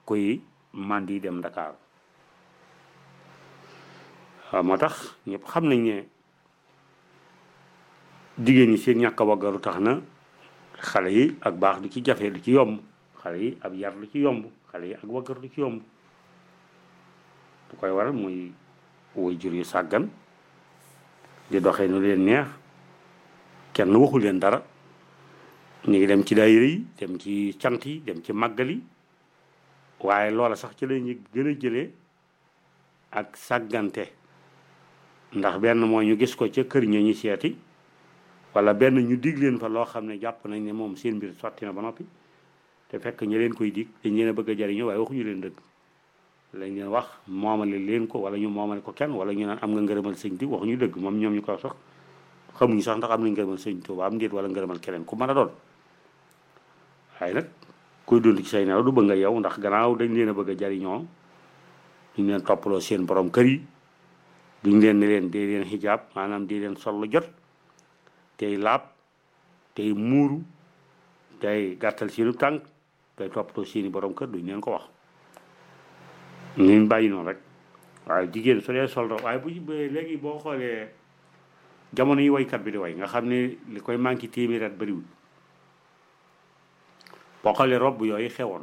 kuy mandi dem Dakar waaw moo tax ñëpp xam nañ ne jigéen ñi seen ñàkk a waggaru tax na xale yi ak baax du ci jafe du ci yomb xale yi ab yar du ci yomb xale yi ak waggaru du ci yomb bu koy waral muy woy jur yu sàggan di doxee nu leen neex kenn waxu leen dara ñu ngi dem ci daayira yi dem ci cant yi dem ci màggal yi waaye loola sax ci la ñu gën a jëlee ak sàggante ndax benn mooy ñu gis ko ca kër ña ñu seeti wala benn ñu dig leen fa loo xam ne jàpp nañ ne moom seen mbir sotti na ba noppi te fekk ñi leen koy dig dañ leen a bëgg a jariñoo waaye waxuñu leen dëgg lañ leen wax moomale leen ko wala ñu moomale ko kenn wala ñu naan am nga ngërëmal sëñ di waxuñu dëgg moom ñoom ñu ko sax xamuñu sax ndax am nañ ngërëmal sëñ Tuuba am ndéet wala ngërëmal keneen ku mën a doon waaye nag kuy dund ci say nelaw du bëgg nga yow ndax gannaaw dañ leen a bëgg a jariñoo duñ leen toppaloo seen borom kër yi duñ leen ne leen dee leen xijaab maanaam dee leen sol lu jot tey laab tey muuru tey gàttal seenu tànk tey toppatoo seeni borom kër duñ leen ko wax ñu bàyyi noonu rek waaye jigéen su dee sol waaye bu léegi boo xoolee jamono yi waykat bi di way nga xam ne li koy manqué téeméer at bëriwul boo xoolee robb yooyu xewoon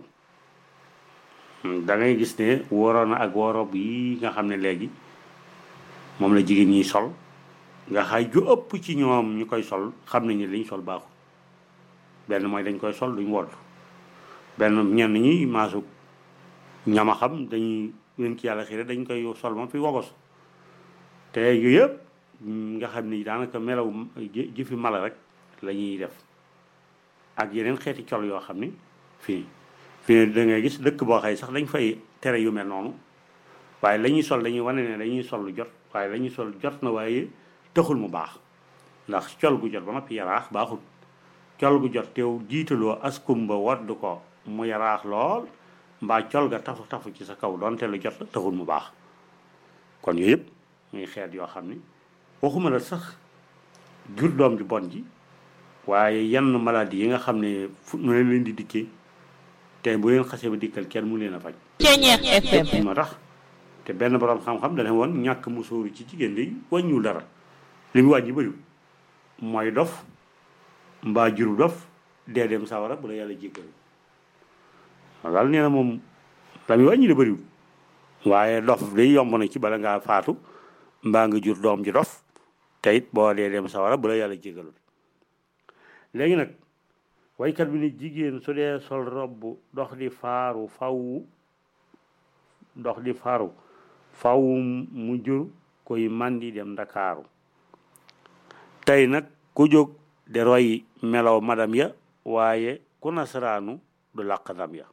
da ngay gis ne waroon na ak woo robb yi nga xam ne léegi moom la jigéen ñiy sol nga xay ju ëpp ci ñoom ñu koy sol xam nañ ne liñ sol baaxul benn mooy dañ koy sol duñ wodd benn ñenn ñi maasu ñama xam dañuy leen ci yàlla xëy dañ koy sol moom fi wogos te yu yëpp nga xam ni daanaka melaw jëfi mala rek la ñuy def ak yeneen xeeti col yoo xam ni fii fii da ngay gis dëkk boo xëy sax dañ fay tere yu mel noonu waaye la ñuy sol dañuy wane ne dañuy sol lu jot waaye la ñuy sol jot na waaye taxul mu baax ndax col gu jot ba noppi yaraax baaxul col gu jot teew jiitaloo askumba wadd ko mu yaraax lool mbaa col ga tafu tafu ci sa kaw doonte lu jot la taxul mu baax kon yooyu yëpp muy xeet yoo xam ni waxuma la sax jur doom ju bon ji waaye yenn maladie yi nga xam ne fu nu leen di dikkee te bu leen xasee ba dikkal kenn mu leen a faj moo tax te benn borom xam-xam dana woon ñàkk musóoru ci jigéen di wàññiwul dara li mu wàññi bëriwul mooy dof mbaa juru dof dee dem sawara bu la yàlla jéggal daal nee na moom la muy wàññi la bëriwul waaye dof day yomb na ci bala ngaa faatu mbaa nga jur doom ji dof te it boo dee dem sawara bu la yàlla jéggalul léegi nag waykat bi ni jigéen su dee sol robb dox di faaru faw dox di faaru faw mu jur koy mandi dem ndakaaru tey nag ku jóg de roy melaw madam ya waaye ku nasaraanu du làq ndam ya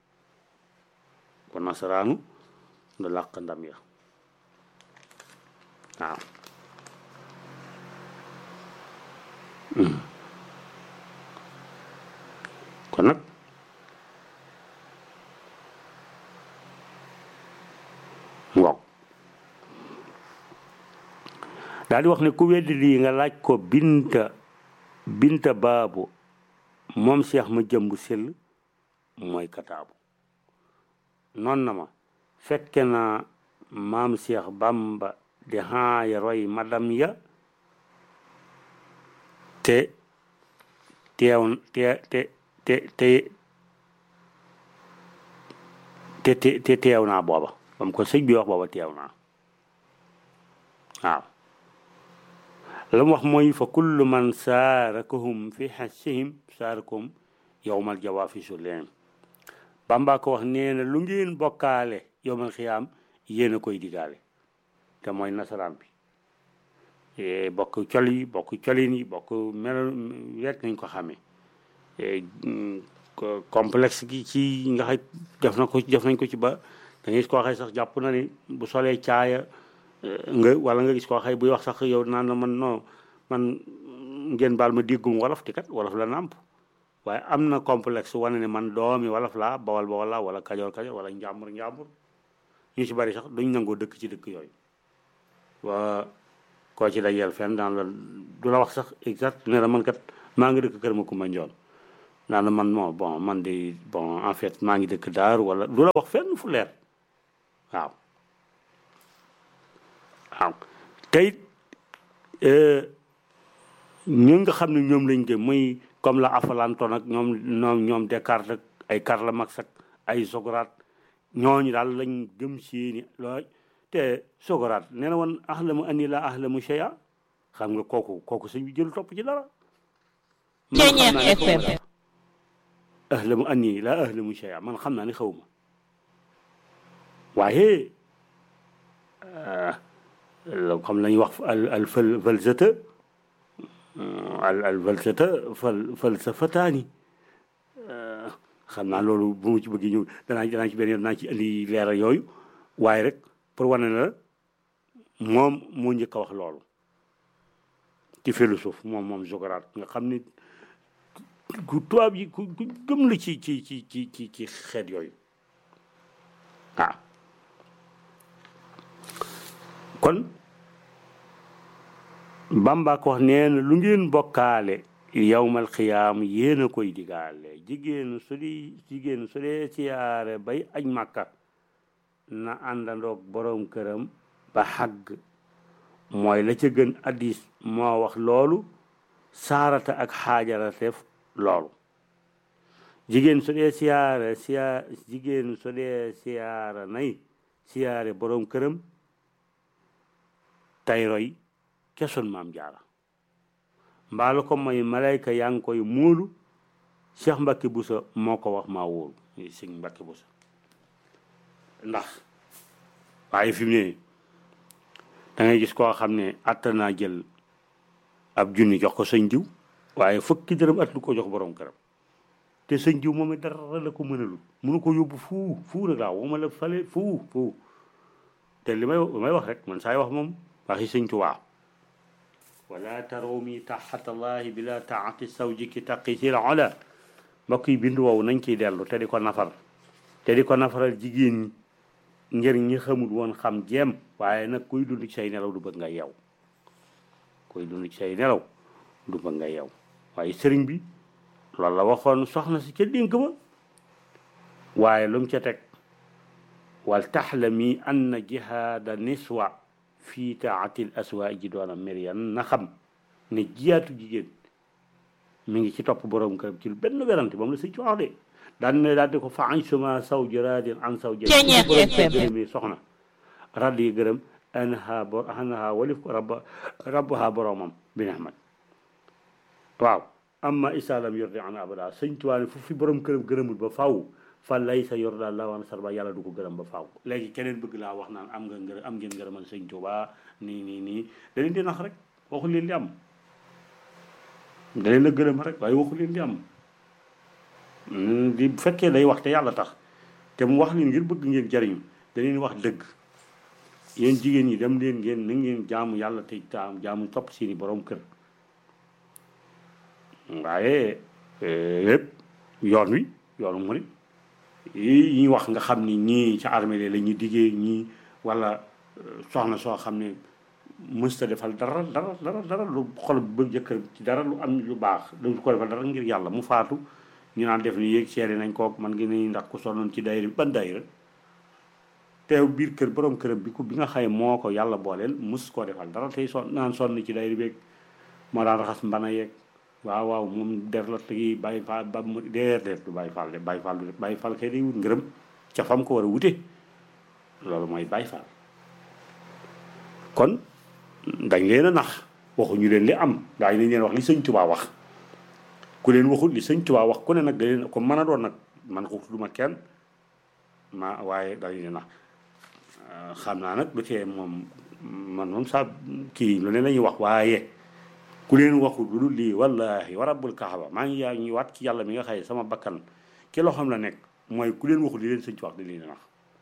ku nasaraanu du làq ndam ya waaw kon nag waaw daal di wax ne ku weddi lii nga laaj ko binta binta baabu moom seex ma jëmb sell mooy kataabu noon na ma fekke na maam seex bamba di haaya roy madam ya te teew te te te te te te teew naa booba bam ko sëñ bi wax booba teew naa waaw la mu wax mooy fa kullu man saarakahum fi xasihim saarakum yowmal jawaafi su leen bamba ko wax nee na lu ngeen bokkaale yowmal xiyaam yéen a koy digaale te mooy nasaraan bi bokk col yi bokk colin yi bokk mel rek nañ ko xamee complexe gi ci nga xay def na ko def nañ ko ci ba da ngay gis koo xay sax jàpp na ni bu solee caaya nga wala nga gis koo xay buy wax sax yow naan na man non man ngeen baal ma déggum wolof ti kat wolof la nàmp waaye am na complexe wane ne man doomi wolof laa bawal bawal laa wala kajoor kajoor wala njàmbur njàmbur ñu ci bari sax duñ nangoo dëkk ci dëkk yooyu waa koo ci dajeel fenn daan la du la wax sax exact ne la man kat maa ngi dëkk kër ma kumba njoon naan man moo bon man de bon en fait maa ngi dëkk daar wala du la wax fenn fu leer waaw waaw tey ñu nga xam ne ñoom lañ gëm muy comme la Aflaton ak ñoom ñoom ñoom Descartes ak ay Karl Marx ak ay Socrate ñooñu daal lañ gëm seeni looy te Socrate nee na woon ahlamu anni la ahlamu shay'a xam nga kooku kooku sëñ bi jël topp ci dara man xam naa ne xaw ma dara ahlamu anni la ahlamu shay'a man xam naa ne xaw ma waaye comme la ñuy wax al al fal falsata al al falsata fal falsafataani xam naa loolu bu mu ci bëgg ñëw danaa danaa ci benn yoon danaa ci indi leeral yooyu waaye rek pour wane na la moom moo njëkk a wax loolu ci philosophe moom moom Socrate nga xam ne ku tubaab yi ku ku gëm la ci ci ci ci ci ci xeet yooyu waaw kon Bamba ko wax nee na lu ngeen bokkaale yawmal xiyaam yéen a koy digaale jigéen su di jigéen su dee siyaare bay aj màkka na àndandoog boroom këram ba xàgg mooy la ca gën addis moo wax loolu saarata ak xaajara def loolu jigéen su dee siyaare siya jigéen su dee siyaara nay siyaare boroom këram tay roy kesoon maam jaara mbaa la ko mooy malayka yaa ngi koy móolu Cheikh Mbacke Boussa moo ko wax maa wóolu muy sëñ Mbacke Boussa ndax waaye fi mu ne da ngay gis koo xam ne atta naa jël ab junni jox ko sëñ diw waaye fukki dërëm at lu ko jox borom këram te sëñ diw moom it dara la ko mënalul mënu ko yóbbu fuu fuu rek laa wama la fale fuu fuu te li may li may wax rek man saay wax moom waxi sëñ Tuubaa wala taroomi taxatallahi bila taati sawjiki taqisil ola mbokk yi bindu woowu nañ ciy dellu te di ko nafar te di ko nafaral jigéen ñi ngir ñi xamul woon xam jéem waaye nag kuy dund ci say nelaw du bëgg nga yeew kuy dund ci say nelaw du bëgg nga yeew waaye sëriñ bi loolu la waxoon soxna si ca dénk ba waaye lu mu ca teg wal taxlami anna jihaada niswa fii taatil aswa ji doona mérian na xam ne jiyaatu jigéen mi ngi ci topp borom këram ci benn werante moom la sëñ ci wax de daan ne daal di ko fa añ suma saw jëraadin an saw jë gërëmi soxna radd yi gërëm anha bo anha walif ko rabba rabbaha boromam bi nehmat waaw amma isalam yordi an abada sëñ tuwaane fu fi borom këram gërëmul ba faw fa lay sa yor daal la wan sarba yàlla du ko gërëm ba faaw léegi keneen bëgg laa wax naan am nga ngërëm am ngeen ngërëmal sëñ Tuubaa nii nii nii da leen di nax rek waxu leen di am da leen a gërëm rek waaye waxu leen di am di bu fekkee day wax te yàlla tax te mu wax leen ngir bëgg ngeen jariñu da leen wax dëgg yéen jigéen ñi dem leen ngeen na ngeen jaamu yàlla te taam jaamu topp seeni borom kër waaye lépp yoon wi yoonu murit yi ñuy wax nga xam ni ñii ca armée la ñuy diggee ñii wala soxna soo xam ne mësta defal dara dara dara dara lu xol bëgg jëkkër ci dara lu am lu baax du ko defal dara ngir yàlla mu faatu ñu naan def ni yéeg seeri nañ kook man ngi ni ndax ku sonnoon ci dayra ban dayra teew biir kër borom këram bi ko bi nga xaye moo ko yàlla booleel mus koo defal dara tey son naan sonn ci dayra beeg moo daan raxas mbana yeeg waaw waaw moom der la tegi bàyyi faal ba mu deer deer du bàyyi faal de bàyyi faal du bàyyi faal kay day wut ngërëm ca fam ko war a wute loolu mooy bàyyi faal kon dañ leen a nax waxuñu leen li am daañu nañ leen wax li sëñ Tuubaa wax ku leen waxul li sëñ Tuubaa wax ku ne nag da leen ko mën a doon nag man ko du ma kenn ma waaye dañ leen nax xam naa nag du tee moom man moom saa kii lu ne la ñuy wax waaye ku leen waxul lu dul lii wallahi wa rabbul kaaba maa ngi yaa ngi waat ci yàlla mi nga xëye sama bakkan ki loo xam la nekk mooy ku leen waxul li leen sëñ ci wax di leen nax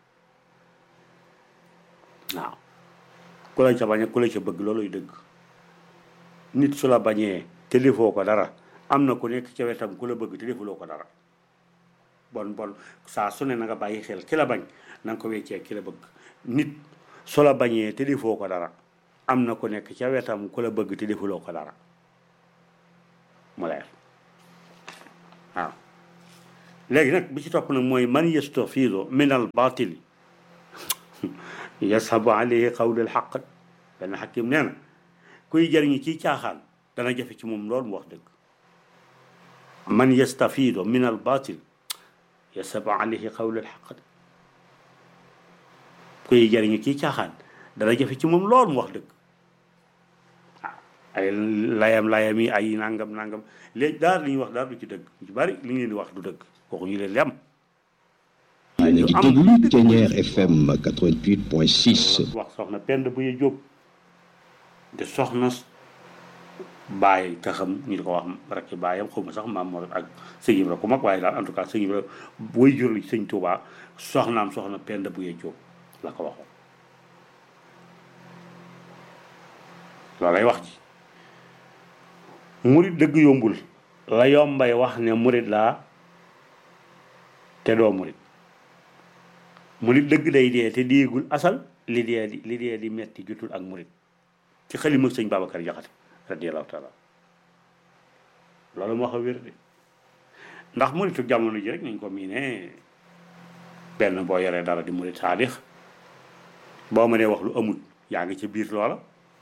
waaw ku la ca bañ ku la ca bëgg looluy dëgg nit su la bañee te defoo ko dara am na ku nekk ca wetam ku la bëgg te defuloo ko dara bon bon saa su ne na nga bàyyi xel ki la bañ na nga ko weccee ki la bëgg nit su la bañee te defoo ko dara am na ku nekk ca wetam ku la bëgg te defuloo ko dara mu leer waaw léegi nag bi ci topp nag mooy man yastafidu min al batili yashabu alayhi qawlul xaq benn xakim nee na kuy jëriñu ci caaxaan dana jafe ci moom loolu mu wax dëgg man yastafidu min al batil yashabu alayhi qawlul xaq kuy jëriñu ci caaxaan dana jafe ci moom loolu mu wax dëgg ay layam layam yi ay nangam nangam léegi daal li ñuy wax daal du ci dëgg ci bari li ngeen di wax du dëgg waxuñu leen li am yéen a ngi déglu Thiéniere FM 88.6. wax soxna pend bu ye jóob de soxna bàyyi taxam ñu di ko wax rakki bàyyam xaw ma sax maam moo ak sëñ Ibra ku mag waaye daal en tout cas sëñ Ibra way jur li sëñ Tuubaa soxnaam soxna pend bu ye jóob la ko waxoon loolay wax ji murit dëgg yombul la yombay wax ne murit laa te doo murit murit dëgg day dee te déegul asal li dee di li dee di metti jutul ak murit ci xalima sëñ Babacar Jaxate radiyallahu taala loolu moo wax a wér de ndax muritu jamono ji rek nañ ko miine benn boo yoree dara di murit saadix boo mënee wax lu amul yaa ngi ci biir loola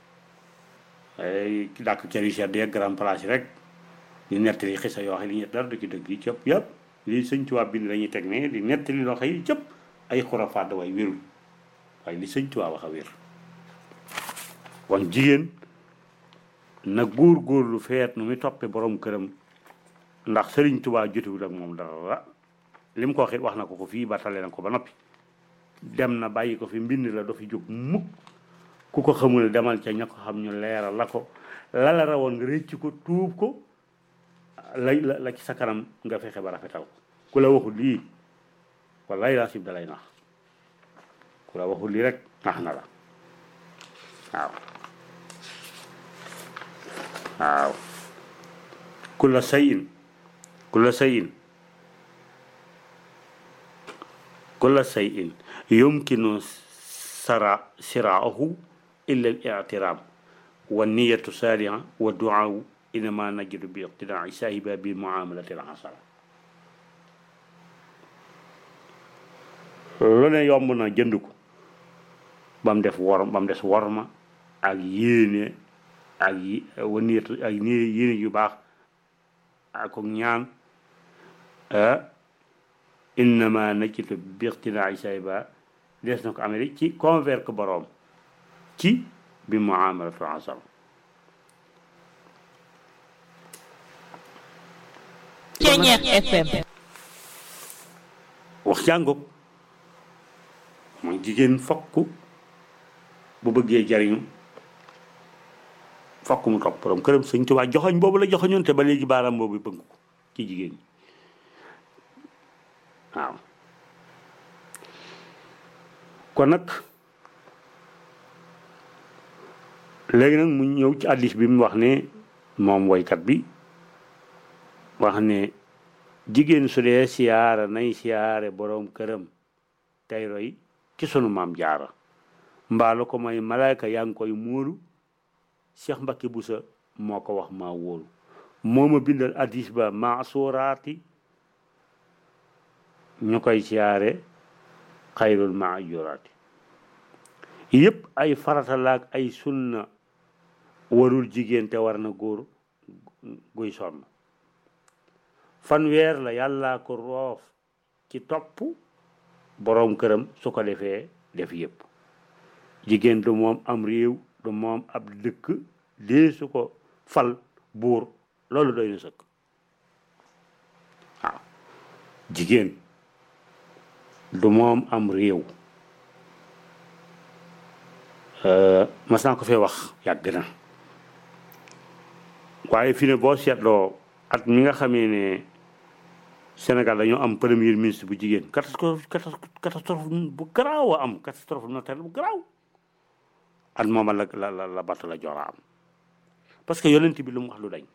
ay dàkk cëri sedd yeeg grand place yi rek di nettali xisa yoo xam ne li ñett dara du ci dëgg yi cëpp yëpp li sëñ Tuubaa bind dañuy teg ne di nettali loo xam yi cëpp ay xurafaat way wérul waaye li sëñ Tuubaa wax a wér kon jigéen na góor góor lu feet nu muy toppe borom këram ndax sëriñ Tuubaa jotewul ak moom dara li mu ko waxee wax na ko ko fii ba tale na ko ba noppi dem na bàyyi ko fi mbind la do fi jóg mukk ku ko xamul demal ca ña ko xam ñu leeral la ko la la rawoon nga rëcc ko tuub ko la la ci sa kanam nga fexe ba rafetal ko ku la waxul lii wallaay laa sib dalay nax ku la waxul lii rek nax na la waaw waaw kulla sayin kulla sayin kulla sayin yumkinu sara siraahu illa al-i'tiraam wa niyatu saaliha wa duaawu innama najidu bi iqtidaai saahiba bi muamalati al-hasana lu ne yomb na jënd ko ba mu def wor ba mu des worma ak yéene ak yi wa niyatu ak yéene yu baax ak ñaan innama najidu bi iqtidaai saahiba des na ko amee ci convert ko boroom ci bi muamalatu asal Thiéniere FM wax jàngoog mooy jigéen fokk bu bëggee jariñu fokk mu topp boroom këram Sëñ Tuubaa joxoñ boobu la joxoñoon te ba léegi baaraam boobu bëgg ko ci jigéen ñi waaw kon nag léegi nag mu ñëw ci addis bi mu wax ne moom woykat bi wax ne jigéen su dee siyaara nay siyaare boroom këram tey roy ci sunu maam jaara mbaalu ko may malaayka yaa ngi koy muulu Cheikh Mbacke Boussa moo ko wax maa wóolu moo ma bindal addis ba maa suuraati ñu koy siyaare xayrul maajuraati yëpp ay farata laak ay sunna warul jigéen te war na góor guy sonn fanweer la yàllaa ko roof ci topp boroom këram su ko defee def yëpp jigéen du moom am réew du moom ab dëkk dee su ko fal buur loolu doy na sëkk waaw jigéen du moom am réew mas naa ko fee wax yàgg na waaye fi ne boo seetloo at mi nga xamee ne Sénégal dañoo am premier ministre bu jigéen catastrophe catastrophe bu garaaw a am catastrophe naturelle bu garaaw at mooma la la la batt la jora am parce que yonent bi lu mu wax lu dañ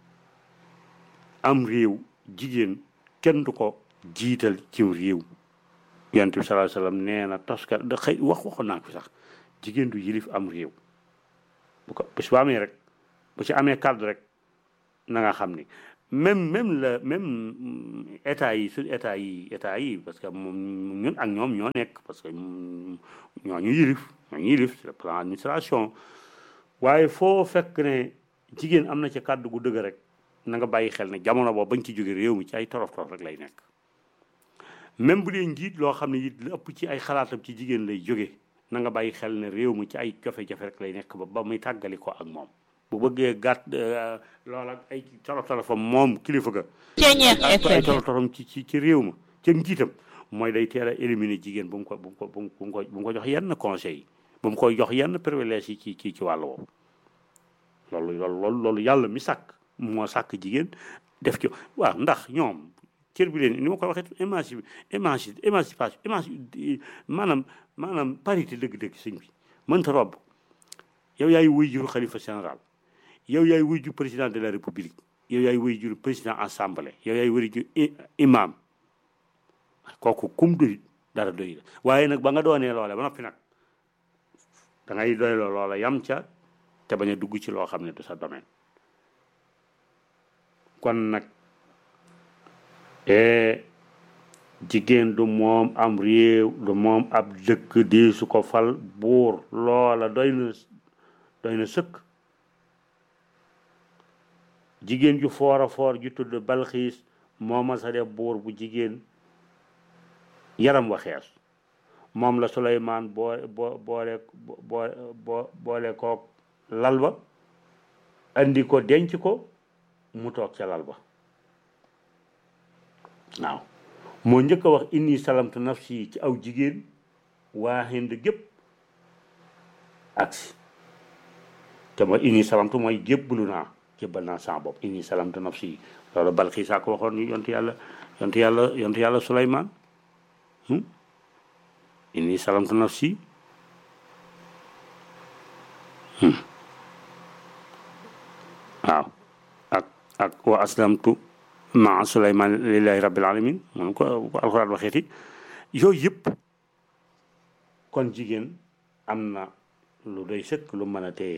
am réew jigéen kenn du ko jiital ci réew yonent bi sallallahu alayhi wasallam nee na toska da xëy wax waxoon naa ko sax jigéen du yilif am réew bu ko bis bu amee rek bu ci amee kàddu rek na nga xam ni même même la même état yi suñ état yi état yi parce que moom ñun ak ñoom ñoo nekk parce que ñoo ñu yilif ñoo ñu yilif sur le plan administration waaye foo fekk ne jigéen am na ci kàddu gu dëgg rek na nga bàyyi xel ne jamono boobu bañ ci jóge réew mi ci ay torof torof rek lay nekk même bu dee njiit loo xam ne it li ëpp ci ay xalaatam ci jigéen lay jóge na nga bàyyi xel ne réew mi ci ay jafe-jafe rek lay nekk ba ba muy tàggali ko ak moom bu bëggee gàtt loola ay torof torofam moom kilifa ga Ceeñeex ay FM torof torofam ci ci ci réew ma ca njiitam mooy day teel a éliminer jigéen bu mu ko bu mu ko bu mu ko bu mu ko jox yenn conseil yi bu mu koy jox yenn privilège yi ci ci ci wàll woowu loolu loolu loolu loolu yàlla mi sàkk moo sàkk jigéen def ci waaw ndax ñoom cër bi leen ni ma ko waxee émanci émanci émancipation émanci maanaam maanaam parité dëgg-dëgg sëñ bi mënta robb yow yaay wuy juru xalifa général yow yaay wuy jur président de la république yow yaay wuy jur président assemblée yow yaay wuy jur imam kooku kum doy dara doy la waaye nag ba nga doonee loole ba noppi nag da ngay doy loola yam ca te bañ a dugg ci loo xam ne du sa domaine kon nag jigéen du moom am réew du moom ab dëkk di su ko fal buur loola doy na doy na sëkk jigéen ju foor a foor ju tudd balxiis moo ma sa def buur bu jigéen yaram wa xees moom la Suleymaan boo boo boole boo boo boole kook lal ba andi ko denc ko mu toog ca lal ba waaw moo njëkk a wax inni salamtu nafsi ci aw jigéen waa Hind gépp agsi te mooy inni salamtu mooy jébbalu naa jébbal naa sama bopp inni salamtu nafsi loolu Balxiis a ko waxoon ni yontu yàlla yontu yàlla yontu yàlla Suleymaan inni salamtu nafsi waaw ak ak wa aslamtu maa Suleymaan lillahi rabbil alamin moom ko ko alxuraan waxeeti yooyu yëpp kon jigéen am na lu doy sëkk lu mën a téye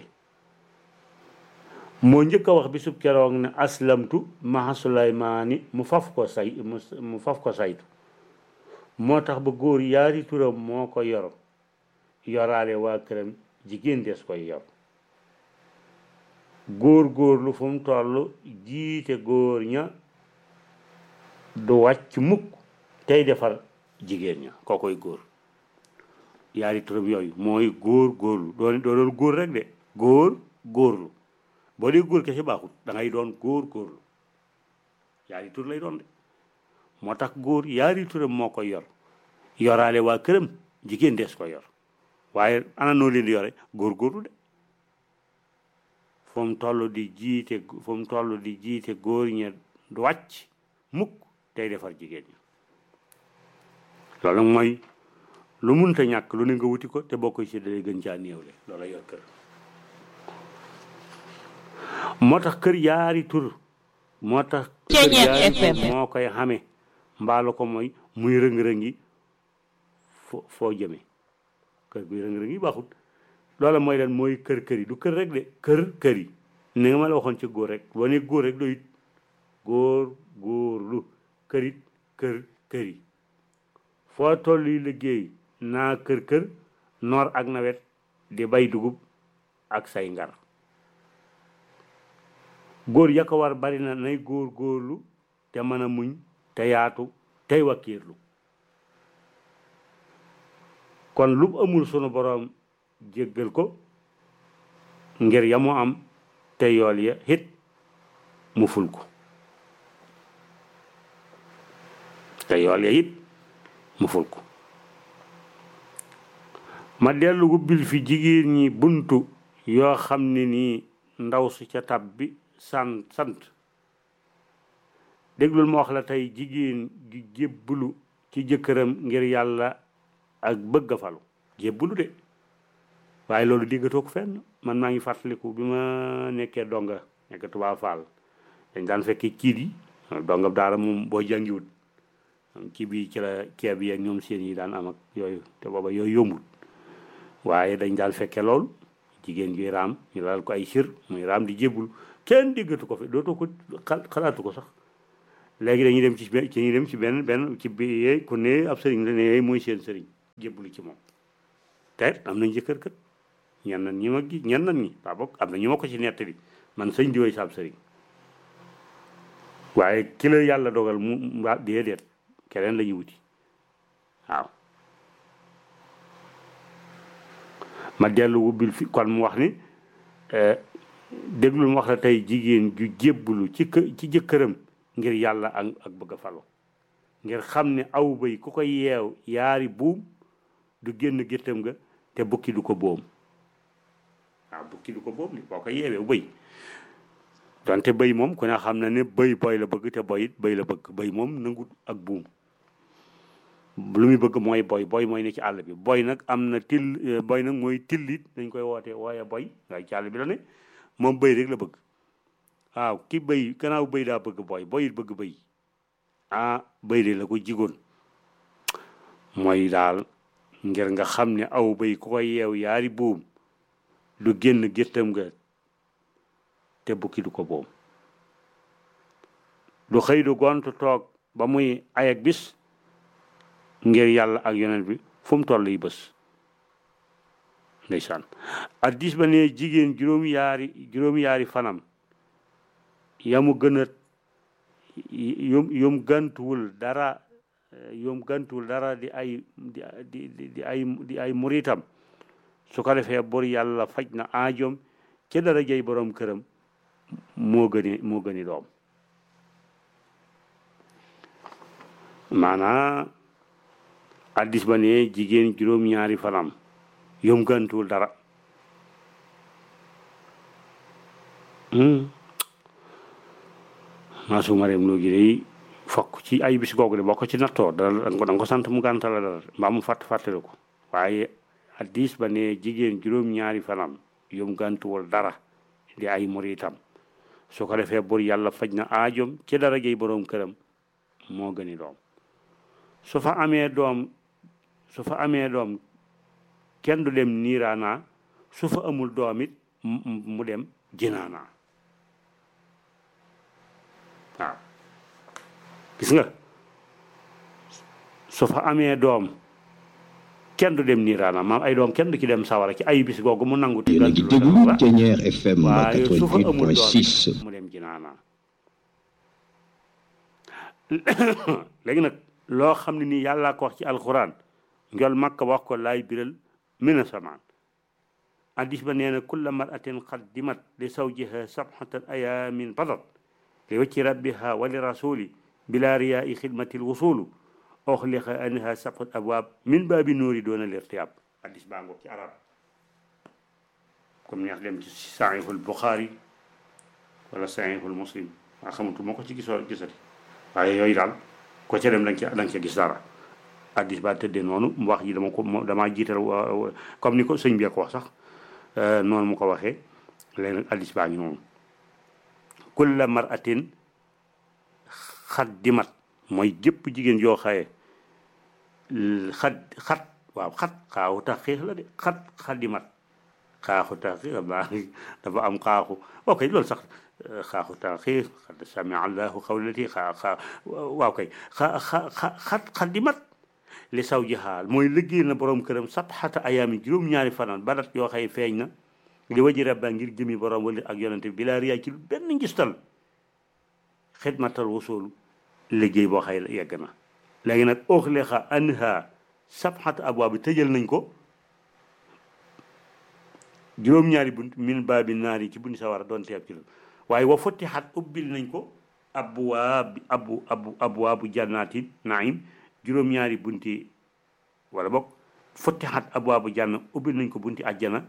moo njëkk a wax bisub keroog ne aslamtu maa Suleymaani mu faf ko say mu faf ko saytu moo tax ba góor yaari turam moo ko yor yoraale waa këram jigéen des koy yor góor góor lu fu mu toll jiite góor ña du wàcc mukk tey defar jigéen ña koo koy góor yaari turam yooyu mooy góor góorlu doon doo doon góor rek de góor góorlu boo dee góor kese baaxut da ngay doon góor góorlu yaari tur lay doon de moo tax góor yaari turam moo koy yor yoraale waa këram jigéen des ko yor waaye ana noo leen di yore góor góorlu de fu mu toll di jiite fu mu toll di jiite góor ña du wàcc mukk tey defar jigéen ñi loolu nag mooy lu munta ñàkk lu ne nga wuti ko te boo koy séddalee gën caa néewle loola yor kër moo tax kër yaari tur moo tax kër yaari tur moo koy xame mbaalu ko mooy muy rëng-rëngi fo foo jëme kër guy rëng-rëngi baaxut loola mooy lan mooy kër kër yi du kër rek de kër kër yi ni nga ma la waxoon ci góor rek boo ne góor rek doyut góor góor lu kërit kër kër yi foo toll yi liggéey naa kër kër noor ak nawet di bay dugub ak say ngar góor ya ko war bari na nay góor góorlu te mën a muñ te yaatu tey wakkiirlu kon lu mu amul sunu boroom jéggal ko ngir ya mu am te yool ya hit mu ful ko te yool ya it mu ful ko ma dellu wubbil fi jigéen ñi buntu yoo xam ne nii ndaw su ca tab bi sant sant déglul ma wax la tey jigéen ju jébbalu ci jëkkëram ngir yàlla ak bëgg a falu jébbalu de waaye loolu déggatoo ko fenn man maa ngi fàttaliku bi ma nekkee donga nekk Tuubaa Faal dañ daan fekkee kiit yi donga daara moom boo jàngiwut ci bi ci la ceeb yi ak ñoom seen yi daan am ak yooyu te booba yooyu yombul waaye dañ daan fekke lool jigéen juy raam ñu lal ko ay sir muy raam di jébbul kenn déggatu ko fi dootoo ko xalaatu ko sax léegi dañuy dem ci ci ñuy dem ci benn benn ci bi ku ne ab sëriñ la ne mooy seen sëriñ jébbalu ci moom te am nañ jëkkër kët ñen nan ñi ma gi ñen nan ñi waa bokk am na ñu ma ko ci nettali man sëñ di woy saab sëriñ waaye ki la yàlla dogal mu waa déedéet keneen la ñuy wuti waaw ma dellu wubbil fi kon mu wax ni déglul mu wax la tey jigéen ju jébbalu ci kë ci jëkkëram ngir yàlla ak ak bëgg a falo ngir xam ne aw bay ku ko yeew yaari buum du génn géttam nga te bukki du ko boom waaw bukki du ko boom li boo ko yeewee bëy donte bëy moom ku ne xam na ne bëy boy la bëgg te boy it bëy la bëgg bëy moom nangut ak buum lu muy bëgg mooy boy boy mooy ne ci àll bi boy nag am na till boy nag mooy tillit dañ koy woote wooye boy waaye ci àll bi la ne moom bëy rek la bëgg waaw ki bëy gannaaw bëy daa bëgg boy boy it bëgg bëy ah bëy de la ko jigoon mooy daal ngir nga xam ne aw bëy ku ko yeew yaari buum du génn géttam nga te bukki du ko boom du xëy du gont toog ba muy ayak bis ngir yàlla ak yonent bi fu mu toll yi bés ndeysaan addis ba ne jigéen juróom yaari juróom yaari fanam yamu gën a yum yum gantuwul dara yum gantuwul dara di ay di di di ay di ay muritam su ko defee bor yàlla faj na aajoom ci dara jëy borom këram moo gëni moo gëni doom maanaa addis ba ne jigéen juróom-ñaari fanam yom gantuwul dara maa su ma reem loo gi day fokk ci ay bis googu de boo ko ci nattoo dana da nga ko sant mu gàntal la dara mbaa mu fàtt fàttali ko waaye addis ba ne jigéen juróom-ñaari fanam yom gantuwul dara di ay muritam su ko defee bur yàlla faj na aajom ci dara jëy boroom këram moo gëni doom su fa amee doom su fa amee doom kenn du dem niiraanaa su fa amul doom it mu dem jinaanaa waaw gis nga su fa amee doom kenn du dem niiraanaa maam ay doom kenn du ci dem sawara ci ay bis googu mu nangu yéen a ngi déglu Thiéniere FM waaye su fa amul doom 88.6 mu dem jinaanaa léegi nag loo xam ne nii yàllaa ko wax ci alxuraan njol makka wax ko laay biral mina samaan addis ba nee na kulla maratin qaddimat li zawjiha sabxatan ayaamin badat li wacci rabbiha wa li rasuli bila riyaai xidmati lwusulu oxliqa anha sabxat abwaab min baabi nuuri doona lirtiyaab addis baa ngoog ci arab comme neex dem ci saxiixul buxaari wala saxiixul muslim waa xamatu moo ko ci gisoo gisati waaye yooyu daal ko ca dem da nga ca da nga ca gis dara addis ba tëddee noonu mu wax ji dama ko damaa jiital comme ni ko sëñ bi ko wax sax noonu mu ko waxee léegi nag addis baa ngi noonu kulla maratin xaddimat mooy jëpp jigéen yoo xaye xat xat waaw xat xaaxu tax xiix la de xat xaddimat xaaxu tax xiix baa dafa am xaaxu ok loolu sax xaaxu taxiir xad sami allahu xawlati xaa xaa waaw kay xa xa xat xaddimat li saw ji xaal mooy liggéey na borom këram sabxata ayaami juróom-ñaari fanaan badat yoo xëy feeñ na li waji rabba ngir jëmi borom wala ak yonante bi bilaa riyaa ci lu benn ngistal xidmatal wasulu liggéey boo xëy yegg na léegi nag oxlexa anha sabxata abwaa bi tëjal nañ ko juróom-ñaari bunt min baabi naari ci bunt sawara doon teeb ci la waaye wa fotti xat ubbil nañ ko abwaab abu abu abwaabu jannaati naim juróom-ñaari bunti wala bokk fotti xat abwaabu janna ubbil nañ ko bunti àjjana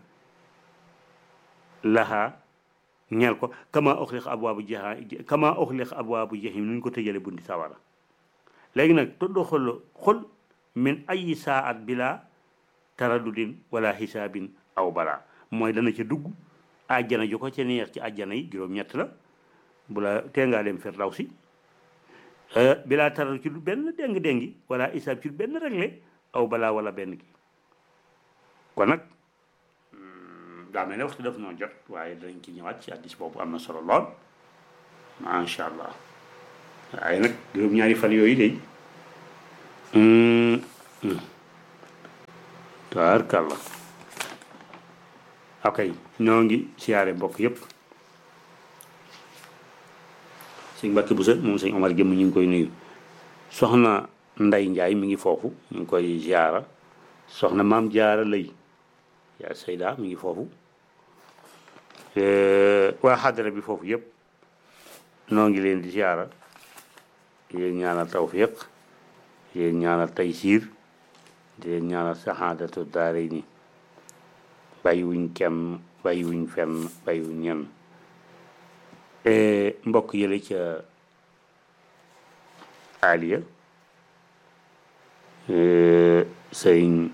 laha ñeel ko kama oxliq abwaabu jaha kama oxliq abwaabu jahim nuñ ko tëjale bunti sawara léegi nag tuddu xol xol min ayi saat bila taradudin wala xisaabin aw balaa mooy dana ca dugg àjjana ju ko ca neex ci àjjana yi juróom-ñett la bu la tee ngaa dem firdawsi bilaa taral ci lu benn déng-déngi wala isaab ci lu benn réglé aw balaa wala benn gi kon nag daa mel ne waxtu def noo jot waaye danañ ci ñëwaat ci addis boobu am na solo lool macha allah waaye nag juróom-ñaari fan yooyu de tabarkàlla ok ñoo ngi siyaare mbokk yépp sëñ Mbàkke Buso moom sëñ Omar Jëmm ñu ngi koy nuyu soxna Nday Njaay mi ngi foofu ñu ngi koy ziara soxna maam jaara lay yaa Sayda mi ngi foofu waa xadara bi foofu yépp noo ngi leen di ziara yéen ñaanal tawfiq yéen ñaanal taysiir di leen ñaanal saxaadatu daare ni bàyyiwuñ kenn bàyyiwuñ fenn bàyyiwuñ ñenn mbokk yële ca aliya sëriñ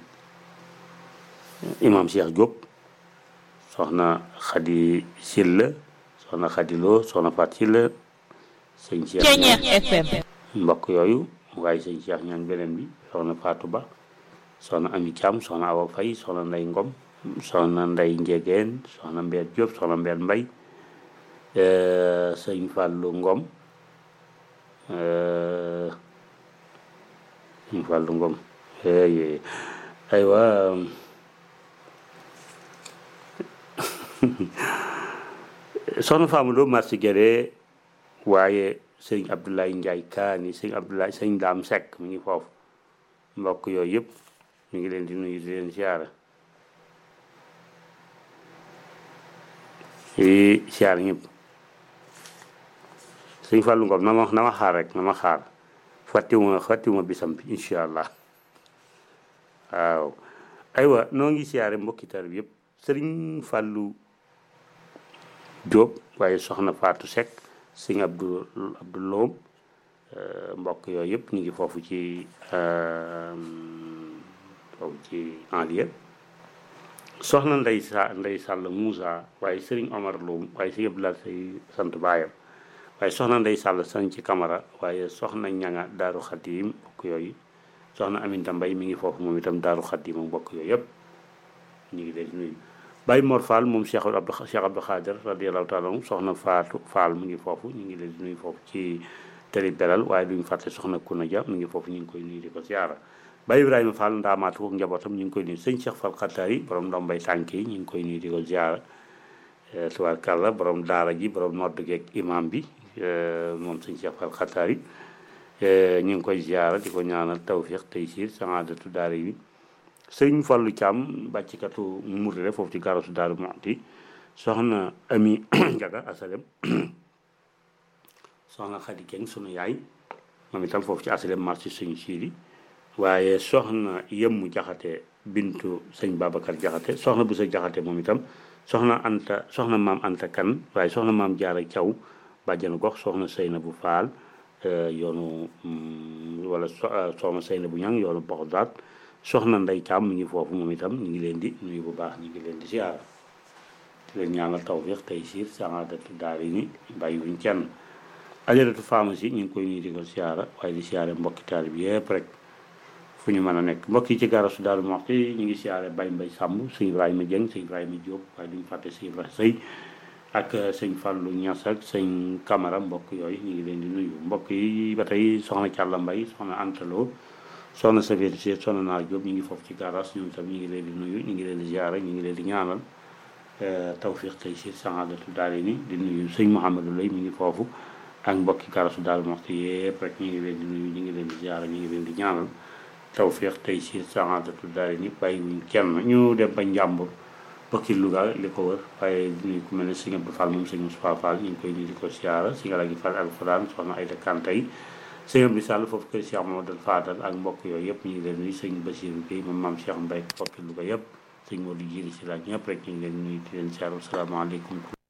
imam Cheikh Diop soxna Xadi Silla soxna Xadi Lo soxna Fat Silla sëñ Cheikh FM mbokk yooyu waaye sëñ Cheikh ñaan beneen bi soxna Fatou Ba soxna Ami Thiam soxna Awa Faye soxna Ndey Ngom soxna Ndey Njegeen soxna Mbeer Diop soxna Mbeer Mbay sëñ Fàllu Ngom sëñ Fàllu Ngom aywa soxna Faamu Lo marché Guédé waaye sëñ Abdoulaye Ndiaye Kaani sëñ Abdoulaye sëñ Daam Seck mi ngi foofu mbokk yooyu yëpp mi ngi leen di nuyu di leen siyaara yi siyaar ñëpp sëñ Fallou Ngom na ma na ma xaar rek na ma xaar fàttiwuma fàttiwuma bisam bi incha allah waaw aywa noo ngi siyaare mbokki tar bi yëpp sëriñ Fallou Diop waaye soxna Fatou Seck sëñ Abdou Abdou Loom mbokk yooyu yëpp ñu ngi foofu ci foofu ci enlie soxna Ndey sa Ndey Sàll Moussa waaye sëriñ Omar Loum waaye sëñ Abdoulaye say sant baayam waaye soxna Ndey Sàll sañ ci Camara waaye soxna ñanga Daaru Xadim mbokk yooyu soxna Aminta Mbay mi ngi foofu moom itam Daaru Xadim ak mbokk yooyu yëpp ñu ngi leen di nuyu Baye Mor Fall moom Cheikh Abdou Cheikh Abdou Khadir radiyallahu taala anhu soxna Faatu Fall mu ngi foofu ñu ngi leen di nuyu foofu ci télé belal waaye duñu fàtte soxna Kuna Dia mu ngi foofu ñu ngi koy nuyu di ko siyaara Baye Ibrahima Fall ndaamaatu ak njabootam ñu ngi koy nuyu sëñ Cheikh Fall Xattaar yi borom ndombay tànk yi ñu ngi koy nuyu di ko siyaara tubaarkàlla borom daara ji borom nodd geeg imam bi moom sëñ Cheikh Fall Xattaar yi ñu ngi koy siyaara di ko ñaanal tawfiq taysiir saadatu daara yi sëñ Fallu Caam bàccikatu murtale foofu ci garasu Daaru Muxti soxna Ami Njaga asalem soxna Xadi Keng sunu yaay moom itam foofu ci asalem marché sëñ siidi waaye soxna yëmmu jaxate bintu sëñ Babacar jaxate soxna bu sa jaxate moom itam soxna anta soxna maam anta kan waaye soxna maam jaara caw bàjjanu gox soxna sëyna bu faal yoonu wala soxna sëyna bu ñang yoonu Baxdaad soxna nday caam mi ngi foofu moom itam ñu ngi leen di nuyu bu baax ñu ngi leen di siyaara di leen ñaanal tawfiq tey siir saadatu daari ni bàyyi wuñ kenn ajaratu pharmacie ñu ngi koy nuyu di ko siyaara waaye di siyaare mbokki taal bi yëpp rek fu ñu mën a nekk mbokk yi ci garasu Daaru Muxti ñu ngi siyaare Baye Mbay Sàmb sëñ Ibrahima Dieng sëñ Ibrahima Diop waaye duñu fàtte sëñ Ibrahima Sëy ak sëñ Fallou Niass ak sëñ Camara mbokk yooyu ñu ngi leen di nuyu mbokk yi ba tey soxna Càlla Mbay soxna Antalo soxna Safiyatu Si soxna Naar Diop ñu ngi foofu ci garas ñoom tam ñu ngi leen di nuyu ñu ngi leen di siyaare ñu ngi leen di ñaanal tawfiq tey si saadatu daari ni di nuyu sëñ Mouhamadou Lay mi ngi foofu ak mbokki garasu Daaru Muxti yëpp rek ñu ngi leen di nuyu ñu ngi leen di siyaare ñu ngi leen di ñaanal tawfiq tey si saadatu daari ni bàyyiwuñ kenn ñu dem ba njàmbur bokki Louga li ko wër waaye di nuyu ku mel ne sëñ Abdou Fall moom sëñ Moustapha Fall ñu ngi koy nuyu di ko siyaara si nga la gi Fall alxuraan soxna Ayda Kantay sëñ Abdou Sall foofu kër Cheikh Mamadou Fadal ak mbokk yooyu yëpp ñu ngi leen nuyu sëñ Basiru Gueye moom maam Cheikh Mbaye bokki Louga yëpp sëñ Modou Jiri si la ñëpp rek ñu ngi leen nuyu di leen siyaara asalaamaaleykum